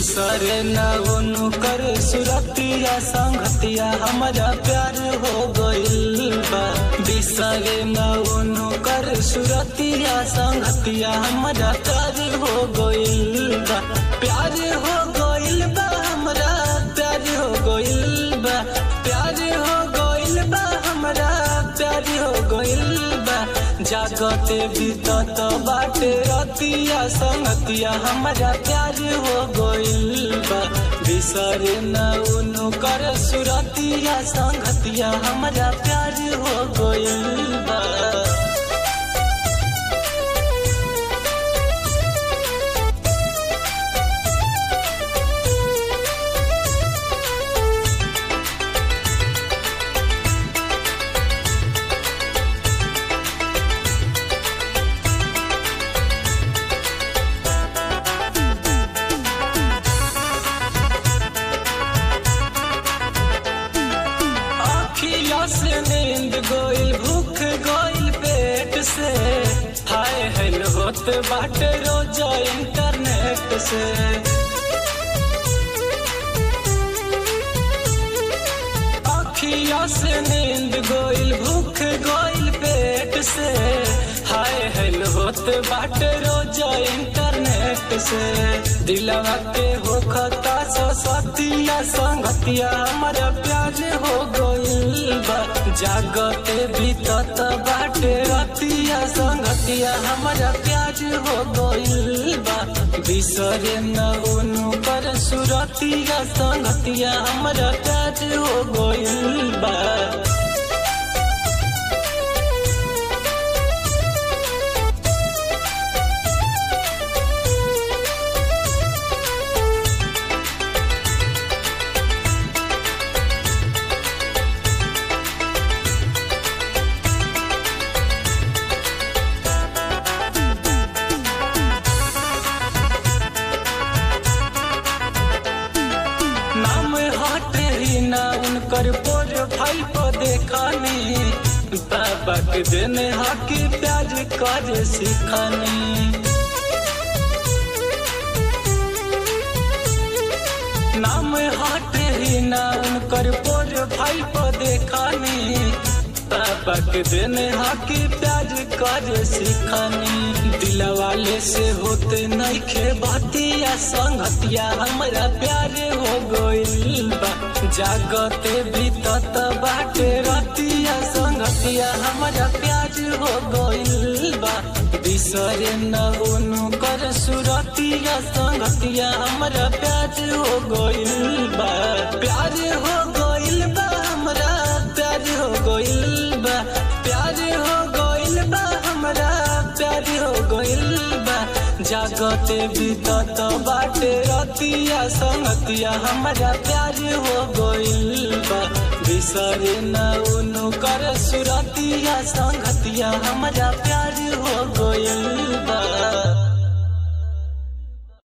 बिसरे न उनु कर सुरतिया संगतिया हमारा प्यार हो गइल बा बिसरे न उनु कर सुरतिया संगतिया हमारा प्यार हो गइल बा प्यार हो गइल बा हमरा प्यार हो गइल बा प्यार हो गइल बा हमरा प्यार हो गइल बा जागते बीतत बाटे रतिया संगतिया हमारा प्यार हो गइल बा बिसरे न उनु कर सुरतिया संगतिया हमारा प्यार हो गइल बा अखिया से नींद गोइल भूख गोइल पेट से हाय हेल होत बाटे रोज इंटरनेट से अखिया से नींद गोइल भूख गोइल पेट से हाय हेल होत बाटे रोज इंटरनेट से दिलवा के होखता सतिया संगतिया हमारा प्यार हो गइल बा जागते बीतत बाटे रतिया संगतिया हमारा प्यार हो गइल बा बिसरे न उनु कर सुरतिया संगतिया हमारा प्यार हो गइल बा नाम हटे ही ना उनकर प्रोफाइल पर देखानी बाबा के देने हाकी प्याज कर सिखानी नाम हटे ही ना उनकर प्रोफाइल पर देखानी बाबा के देने हाकी प्याज कर सिखानी दिलवाले से होते नहीं खे बतिया संगतिया हमारा प्यार हो गइल बा जागते बीतत बाटे रतिया संगतिया हमारा प्यार हो गइल बा बिसरे न उनु कर सुरतिया संगतिया हमारा प्यार हो गइल बा प्यार हो गइल बा हमरा प्यार हो गइल बा प्यार हो गइल बा हमरा प्यार हो गइल बा जागते बीतत बाटे रतिया संगतिया हमारा प्यार हो गइल बा बिसरे न उनु कर सुरतिया संगतिया हमारा प्यार हो गइल बा